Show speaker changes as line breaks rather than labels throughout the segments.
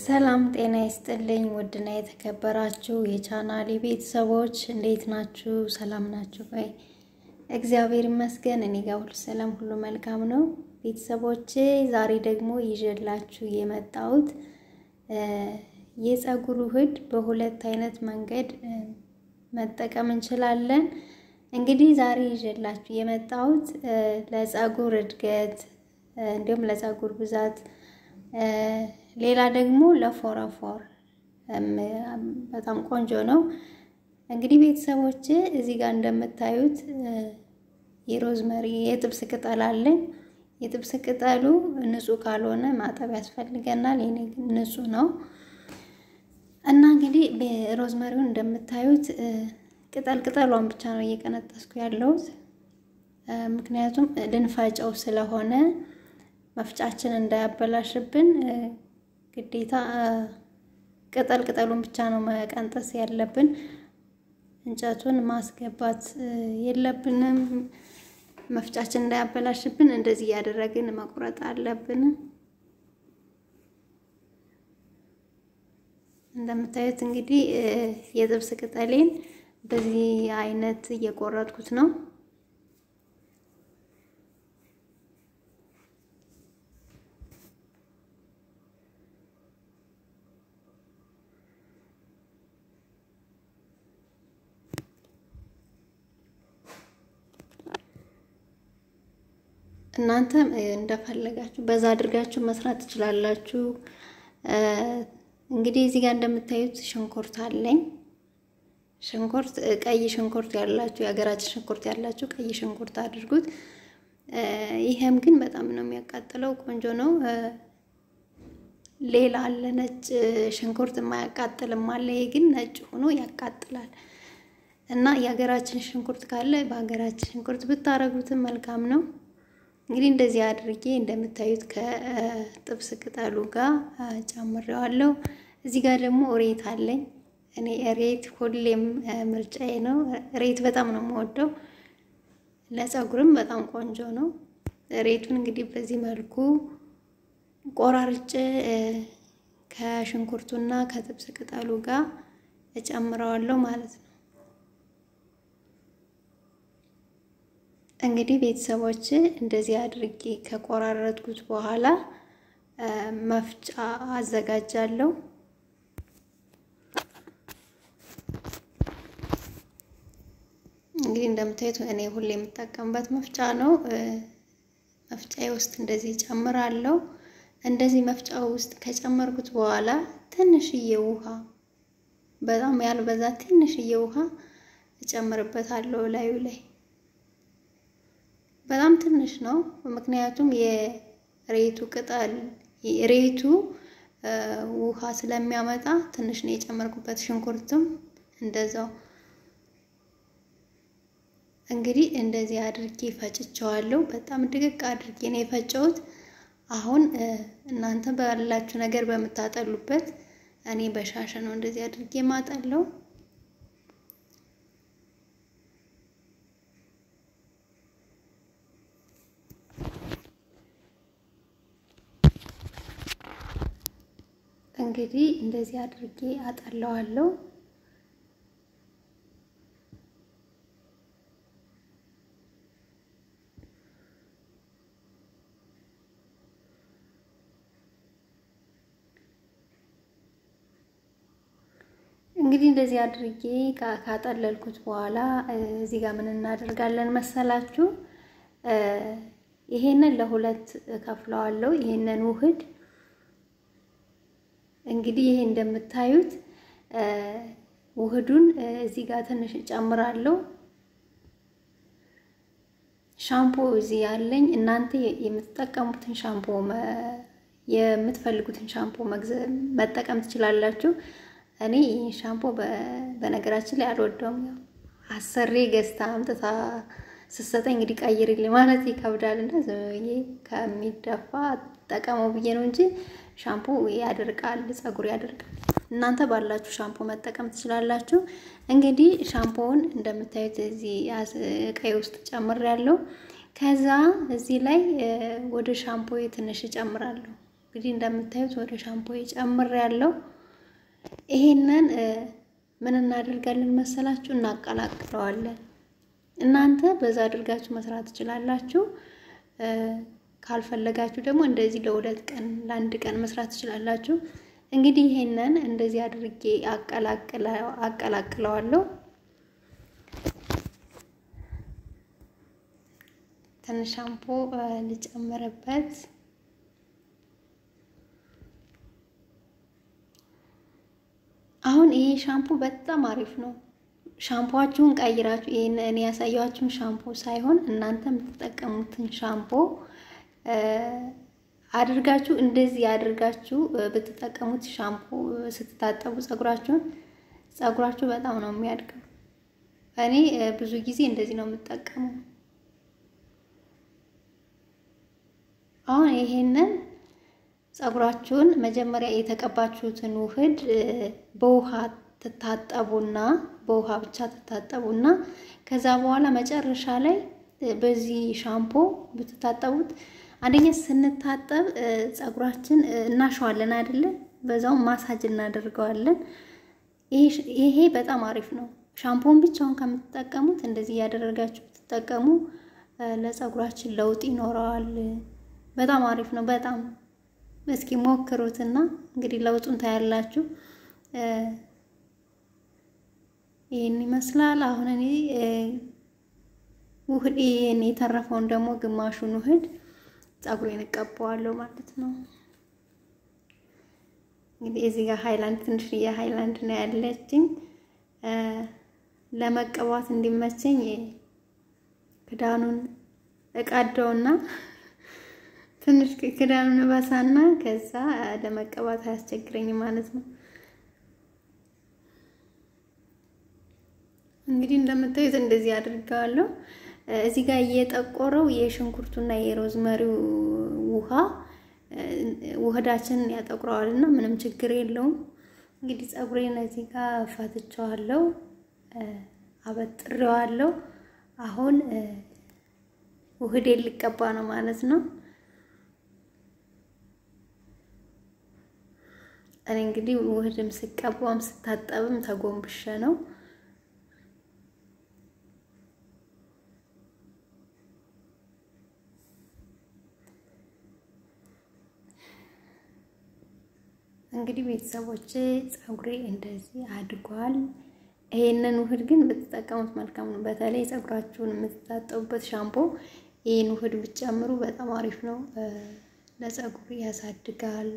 ሰላም ጤና ይስጥልኝ። ውድና የተከበራችሁ የቻናሌ ቤተሰቦች እንዴት ናችሁ? ሰላም ናችሁ ወይ? እግዚአብሔር ይመስገን እኔ ጋር ሁሉ ሰላም፣ ሁሉ መልካም ነው። ቤተሰቦቼ ዛሬ ደግሞ ይዤላችሁ የመጣሁት የፀጉር ውህድ በሁለት አይነት መንገድ መጠቀም እንችላለን። እንግዲህ ዛሬ ይዤላችሁ የመጣሁት ለፀጉር እድገት እንዲሁም ለፀጉር ብዛት ሌላ ደግሞ ለፎረፎር በጣም ቆንጆ ነው። እንግዲህ ቤተሰቦች እዚህ ጋር እንደምታዩት የሮዝመሪ የጥብስ ቅጠል አለኝ። የጥብስ ቅጠሉ ንጹህ ካልሆነ ማጠብ ያስፈልገናል። የኔ ግን ንጹህ ነው እና እንግዲህ ሮዝመሪውን እንደምታዩት ቅጠል ቅጠሏን ብቻ ነው እየቀነጠስኩ ያለሁት ምክንያቱም ልንፈጨው ስለሆነ መፍጫችን እንዳያበላሽብን ግዴታ ቅጠል ቅጠሉን ብቻ ነው መቀንጠስ ያለብን። እንጨቱን ማስገባት የለብንም። መፍጫችን እንዳያበላሽብን እንደዚህ እያደረግን መቁረጥ አለብን። እንደምታዩት እንግዲህ የጥብስ ቅጠሌን በዚህ አይነት እየቆረጥኩት ነው። እናንተ እንደፈለጋችሁ በዛ አድርጋችሁ መስራት ትችላላችሁ። እንግዲህ እዚህ ጋር እንደምታዩት ሽንኩርት አለኝ። ሽንኩርት ቀይ ሽንኩርት ያላችሁ የሀገራችን ሽንኩርት ያላችሁ ቀይ ሽንኩርት አድርጉት። ይሄም ግን በጣም ነው የሚያቃጥለው፣ ቆንጆ ነው። ሌላ አለ ነጭ ሽንኩርት የማያቃጥልም አለ። ይሄ ግን ነጭ ሆኖ ያቃጥላል። እና የሀገራችን ሽንኩርት ካለ በሀገራችን ሽንኩርት ብታረጉትም መልካም ነው። እንግዲህ እንደዚህ አድርጌ እንደምታዩት ከጥብስ ቅጠሉ ጋር ጨምሬዋለሁ። እዚህ ጋር ደግሞ ሬት አለኝ። እኔ ሬት ሁሌም ምርጫዬ ነው። ሬት በጣም ነው የምወደው። ለፀጉርም በጣም ቆንጆ ነው። ሬቱን እንግዲህ በዚህ መልኩ ቆራርጬ ከሽንኩርቱና ከጥብስ ቅጠሉ ጋር እጨምረዋለሁ ማለት ነው። እንግዲህ ቤተሰቦች እንደዚህ አድርጌ ከቆራረጥኩት በኋላ መፍጫ አዘጋጃለሁ። እንግዲህ እንደምታዩት እኔ ሁሌ የምጠቀምበት መፍጫ ነው። መፍጫዬ ውስጥ እንደዚህ ጨምራለሁ። እንደዚህ መፍጫ ውስጥ ከጨመርኩት በኋላ ትንሽዬ ውሃ፣ በጣም ያልበዛ ትንሽዬ ውሃ እጨምርበታለሁ ላዩ ላይ በጣም ትንሽ ነው። ምክንያቱም የሬቱ ቅጠል ሬቱ ውሃ ስለሚያመጣ ትንሽ ነው የጨመርኩበት። ሽንኩርትም እንደዛው። እንግዲህ እንደዚህ አድርጌ ፈጭቸዋለሁ። በጣም ድቅቅ አድርጌ ነው የፈጨሁት። አሁን እናንተ ባላችሁ ነገር በምታጠሉበት፣ እኔ በሻሸ ነው እንደዚህ አድርጌ ማጠለው። እንግዲህ እንደዚህ አድርጌ አጠለዋለሁ። እንግዲህ እንደዚህ አድርጌ ካጠለልኩት በኋላ እዚህ ጋር ምን እናደርጋለን መሰላችሁ? ይሄንን ለሁለት ከፍለዋለሁ። ይሄንን ውህድ እንግዲህ ይሄ እንደምታዩት ውህዱን እዚህ ጋር ትንሽ እጨምራለሁ። ሻምፖ እዚህ ያለኝ እናንተ የምትጠቀሙትን ሻምፖ የምትፈልጉትን ሻምፖ መጠቀም ትችላላችሁ። እኔ ይህ ሻምፖ በነገራችን ላይ አልወደውም። ያው አሰሬ ገዝታ አምጥታ ስትሰጠኝ እንግዲህ ቀይርልኝ ማለት ይከብዳል እና ዝም ብዬ ከሚደፋ ጠቀመው ብዬ ነው እንጂ ሻምፖ ያደርቃል፣ ፀጉር ያደርቃል። እናንተ ባላችሁ ሻምፖ መጠቀም ትችላላችሁ። እንግዲህ ሻምፖውን እንደምታዩት እዚህ ቀይ ውስጥ ጨምሬያለሁ። ከዛ እዚህ ላይ ወደ ሻምፖ ትንሽ እጨምራለሁ። እንግዲህ እንደምታዩት ወደ ሻምፖ ጨምር ያለው ይሄንን ምን እናደርጋለን መሰላችሁ? እናቀላቅለዋለን። እናንተ በዛ አድርጋችሁ መስራት ትችላላችሁ። ካልፈለጋችሁ ደግሞ እንደዚህ ለሁለት ቀን ለአንድ ቀን መስራት ትችላላችሁ። እንግዲህ ይሄንን እንደዚህ አድርጌ አቀላቅለዋለሁ። ትንሽ ሻምፖ ልጨምርበት። አሁን ይሄ ሻምፖ በጣም አሪፍ ነው። ሻምፖዋችሁን ቀይራችሁ ይሄን እኔ ያሳያችሁን ሻምፖ ሳይሆን እናንተ የምትጠቀሙትን ሻምፖ አድርጋችሁ እንደዚህ አድርጋችሁ ብትጠቀሙት ሻምፖ ስትታጠቡ ፀጉራችሁን ፀጉራችሁ በጣም ነው የሚያድገው። እኔ ብዙ ጊዜ እንደዚህ ነው የምጠቀመው። አሁን ይሄንን ፀጉራችሁን መጀመሪያ የተቀባችሁትን ውህድ በውሃ ትታጠቡና በውሃ ብቻ ትታጠቡና ከዛ በኋላ መጨረሻ ላይ በዚህ ሻምፖ ብትታጠቡት አንደኛ ስንታጠብ ፀጉራችን እናሸዋለን አይደለ? በዛውም ማሳጅ እናደርገዋለን። ይሄ በጣም አሪፍ ነው። ሻምፖን ብቻውን ከምትጠቀሙት እንደዚህ እያደረጋችሁ ብትጠቀሙ ለፀጉራችን ለውጥ ይኖረዋል። በጣም አሪፍ ነው። በጣም እስኪ ሞክሩትና እንግዲህ ለውጡን ታያላችሁ። ይህን ይመስላል። አሁን እኔ ውህድ ይሄን የተረፈውን ደግሞ ግማሹን ውህድ ፀጉሬን እቀባዋለሁ ማለት ነው። እንግዲህ እዚህ ጋር ሃይላንድ ትንሽዬ ሃይላንድ ነው ያለችኝ ለመቀባት እንዲመቸኝ ክዳኑን እቃደውና ትንሽ ክዳኑን እበሳና ከዛ ለመቀባት አያስቸግረኝ ማለት ነው። እንግዲህ እንደምታዩት እንደዚህ አድርገዋለሁ። እዚህ ጋር እየጠቆረው የሽንኩርቱና የሮዝመሪው ውሃ ውህዳችንን ያጠቁረዋል እና ምንም ችግር የለውም። እንግዲህ ፀጉሬን እዚህ ጋር ፋትቸዋለሁ፣ አበጥሬዋለሁ። አሁን ውህዴን ሊቀባ ነው ማለት ነው። እኔ እንግዲህ ውህድም ስቀባም ስታጠብም ተጎንብሸ ነው። እንግዲህ ቤተሰቦች ፀጉሬ እንደዚህ አድጓል። ይሄንን ውህድ ግን ብትጠቀሙት መልካም ነው። በተለይ ፀጉራችሁን የምትታጠቡበት ሻምፖ ይህን ውህድ ብትጨምሩ በጣም አሪፍ ነው። ለፀጉር ያሳድጋል።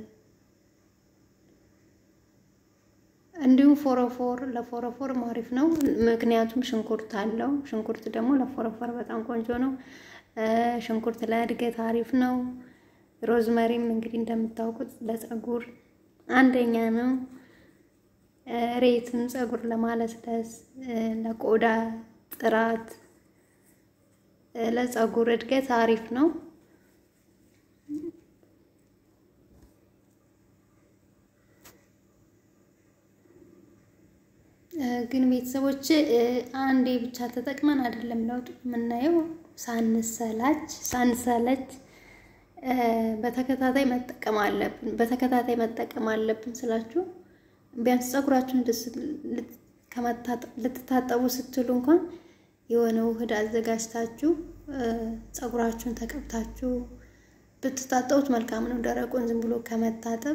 እንዲሁም ፎረፎር ለፎረፎር አሪፍ ነው። ምክንያቱም ሽንኩርት አለው። ሽንኩርት ደግሞ ለፎረፎር በጣም ቆንጆ ነው። ሽንኩርት ለእድገት አሪፍ ነው። ሮዝመሪም እንግዲህ እንደምታውቁት ለፀጉር አንደኛ ነው። ሬትም ፀጉር ለማለስለስ፣ ለቆዳ ጥራት፣ ለፀጉር እድገት አሪፍ ነው። ግን ቤተሰቦች አንዴ ብቻ ተጠቅመን አይደለም ለውጥ የምናየው፣ ሳንሰላች ሳንሰለች በተከታታይ መጠቀም አለብን። በተከታታይ መጠቀም አለብን ስላችሁ ቢያንስ ፀጉራችሁን ልትታጠቡ ስትሉ እንኳን የሆነ ውህድ አዘጋጅታችሁ ፀጉራችሁን ተቀብታችሁ ብትታጠቡት መልካም ነው። ደረቁን ዝም ብሎ ከመታጠብ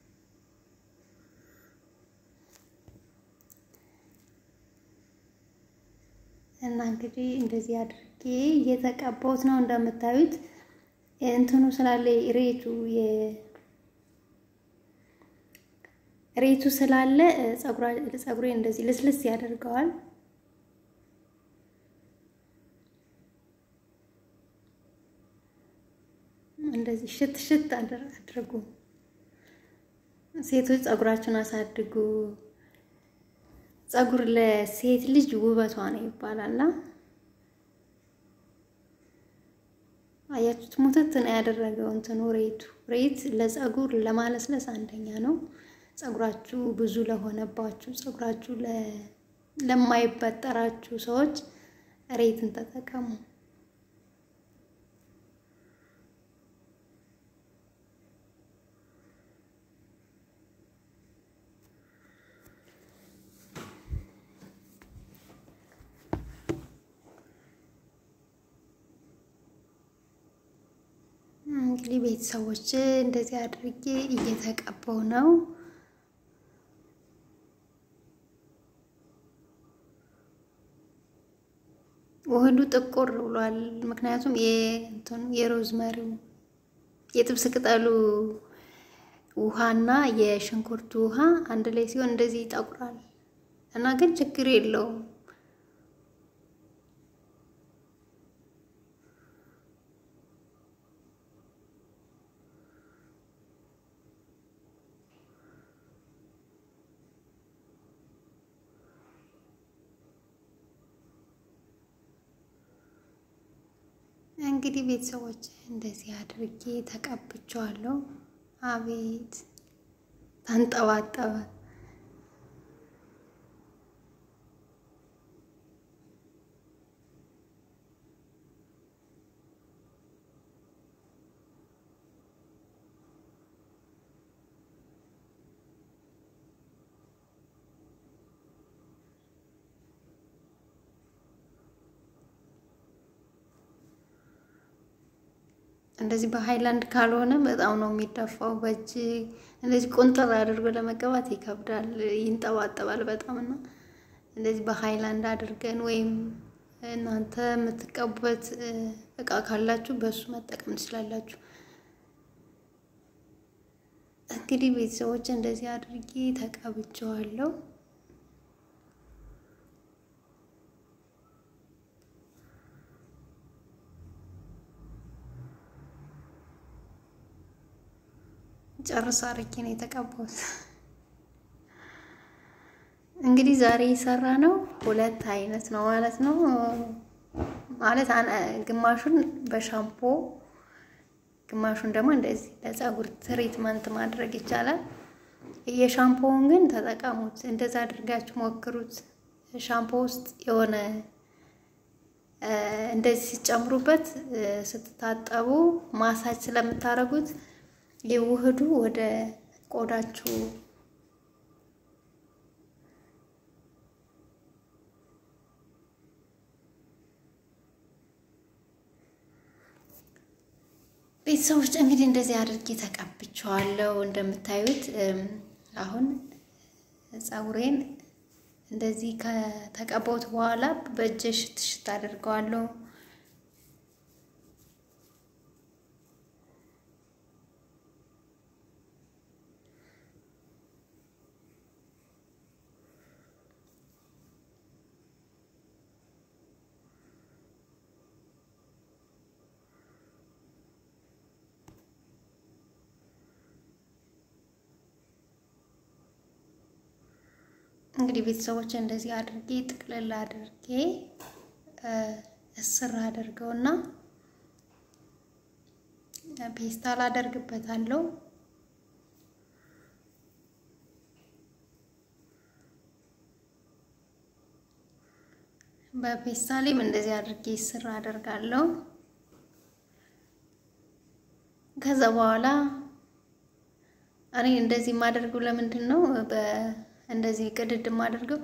እና እንግዲህ እንደዚህ አድርጌ እየተቀባሁት ነው እንደምታዩት እንትኑ ስላለ ሬቱ ሬቱ ስላለ ፀጉሬ እንደዚህ ልስልስ ያደርገዋል። እንደዚህ ሽት ሽት አድርጉ። ሴቶች ፀጉራችሁን አሳድጉ። ፀጉር ለሴት ልጅ ውበቷ ነው ይባላል። አያችሁት? ሙትት ነው ያደረገው እንትኑ ሬቱ። ሬት ለፀጉር ለማለስለስ አንደኛ ነው። ፀጉራችሁ ብዙ ለሆነባችሁ፣ ፀጉራችሁ ለማይበጠራችሁ ሰዎች ሬትን ተጠቀሙ። እንግዲህ ቤተሰቦች እንደዚህ አድርጌ እየተቀባው ነው። ውህዱ ጥቁር ብሏል። ምክንያቱም የሮዝመሪው የጥብስ ቅጠሉ ውሃና የሽንኩርቱ ውሃ አንድ ላይ ሲሆን እንደዚህ ይጠቁራል እና ግን ችግር የለውም። እንግዲህ ቤተሰቦች እንደዚህ አድርጌ ተቀብቼዋለሁ። አቤት ተንጠባጠበ። እንደዚህ በሃይላንድ ካልሆነ በጣም ነው የሚደፋው። በእጅ እንደዚህ ቁንጥር አድርጎ ለመቀባት ይከብዳል፣ ይንጠባጠባል በጣም እና እንደዚህ በሃይላንድ አድርገን ወይም እናንተ የምትቀቡበት እቃ ካላችሁ በእሱ መጠቀም ትችላላችሁ። እንግዲህ ቤተሰቦች እንደዚህ አድርጌ ተቀብቼዋለሁ። ጨርስ አድርጌ ነው የተቀባሁት። እንግዲህ ዛሬ የሰራ ነው ሁለት አይነት ነው ማለት ነው። ማለት ግማሹን በሻምፖ ግማሹን ደግሞ እንደዚህ ለፀጉር ትሪትመንት ማድረግ ይቻላል። የሻምፖውን ግን ተጠቀሙት፣ እንደዛ አድርጋችሁ ሞክሩት። ሻምፖ ውስጥ የሆነ እንደዚህ ሲጨምሩበት ስትታጠቡ ማሳጅ ስለምታደርጉት የውህዱ ወደ ቆዳችሁ ቤተሰቦች እንግዲህ እንደዚህ አድርጌ ተቀብቼዋለሁ። እንደምታዩት አሁን ፀጉሬን እንደዚህ ከተቀባሁት በኋላ በእጄ ሽት ሽት አድርገዋለሁ። እንግዲህ ቤተሰቦች እንደዚህ አድርጌ ጥቅልል አድርጌ እስር አድርገውና ፔስታል አደርግበታለሁ። በፔስታሌም እንደዚህ አድርጌ እስር አደርጋለሁ። ከዛ በኋላ እኔ እንደዚህ የማደርገው ለምንድን ነው? እንደዚህ ቅድድ የማደርገው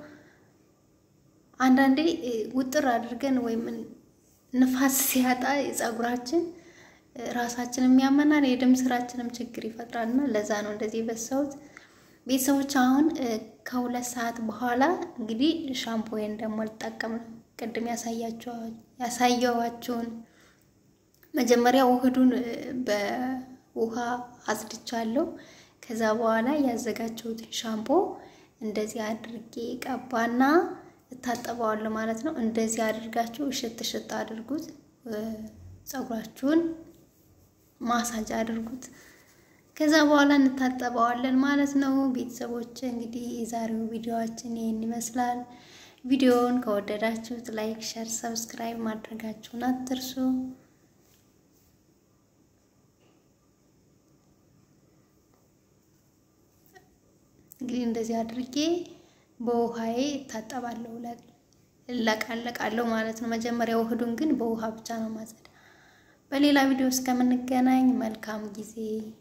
አንዳንዴ ውጥር አድርገን ወይም ንፋስ ሲያጣ ፀጉራችን ራሳችን የሚያመናል፣ የደም ስራችንም ችግር ይፈጥራል እና ለዛ ነው እንደዚህ የበሳሁት። ቤተሰቦች አሁን ከሁለት ሰዓት በኋላ እንግዲህ ሻምፖዬን ደግሞ ልጠቀም ነው። ቅድም ያሳየዋችሁን መጀመሪያ ውህዱን በውሃ አጽድቻለሁ። ከዛ በኋላ ያዘጋጀሁትን ሻምፖ እንደዚህ አድርጌ ቀባና እታጠበዋለሁ ማለት ነው። እንደዚህ አድርጋችሁ እሽት እሽት አድርጉት፣ ፀጉራችሁን ማሳጅ አድርጉት። ከዛ በኋላ እንታጠበዋለን ማለት ነው። ቤተሰቦች እንግዲህ የዛሬው ቪዲዮዋችን ይህን ይመስላል። ቪዲዮውን ከወደዳችሁት ላይክ፣ ሸር፣ ሰብስክራይብ ማድረጋችሁን አትርሱ። እንግዲህ እንደዚህ አድርጌ በውሃዬ እታጠባለሁ፣ እለቃለቃለሁ ማለት ነው። መጀመሪያ ውህዱን ግን በውሃ ብቻ ነው ማጸዳ። በሌላ ቪዲዮ እስከምንገናኝ መልካም ጊዜ